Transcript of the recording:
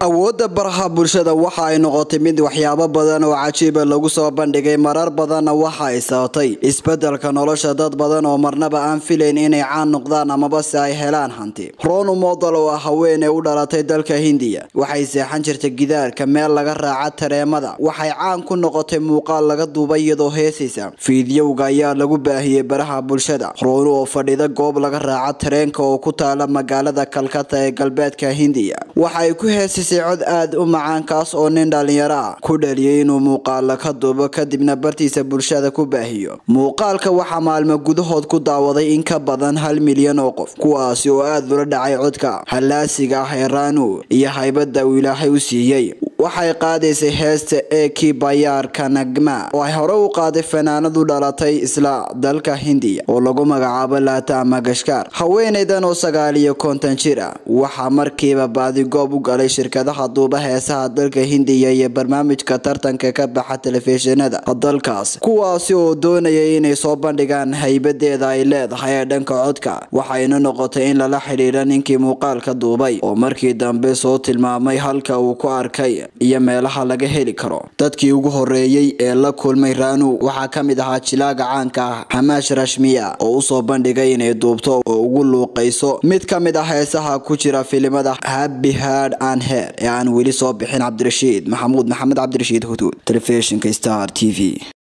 awoodda baraha bulshada waxa ay noqotay mid waxyaabo badan oo cajiiba lagu soo bandhigay marar badanna waxa ay sababtay isbedelka nolosha dad badan oo marnaba aan filayn inay caan noqdaan amaba se ay helaan hanti ronu model oo ah haweeney u dhalatay dalka hindiya waxay seexan jirtay gidaarka meel laga raaca tareemada waxay caan ku noqotay muuqaal laga duubay iyadoo heesaysa fiidiyowga ayaa lagu baahiyey baraha bulshada ronu oo fadhida goob laga raaca tareenka oo ku taala magaalada kalkata ee galbeedka hindiya waxay ku heesisay cod aad u macaan kaas oo nin dhalinyaro ah ku dhaliyay inuu muuqaala ka duubo kadibna bartiisa bulshada ku baahiyo muuqaalka waxaa maalmo gudahood ku daawaday in ka badan hal milyan oo qof kuwaasi oo aad ula dhacay codka hallaasiga ah ee ranu iyo haybada uu ilaahay u siiyey waxay qaadaysay heesta eki bayaarka nagma oo ay hore u qaaday fanaanadu dhalatay isla dalka hindiya oo lagu magacaabo laata magashkaar haweeneydan oo sagaal iyo konton jir ah waxaa markiiba baadigoob u galay shirkadaha duuba heesaha dalka hindiya iyo barnaamijka tartanka ka baxa telefishinada dalkaas kuwaasi oo doonayay inay soo bandhigaan haybadeeda ay leedahay ee dhanka codka waxayna noqotay in lala xidhiidha ninkii muuqaalka duubay oo markii dambe soo tilmaamay halka uu ku arkay iyo meelaha laga heli karo dadkii ugu horeeyey ee la kulmay ranu waxaa ka mid ahaa jilaaga caanka ah xamaash rashmiya oo usoo bandhigay inay duubto oo ugu luuqayso mid ka mid ah heesaha ku jira filimada happy hard and head ee aan weli soo bixin cabdirashiid maxamuud maxamed cabdirashiid huduud telefishinka star t v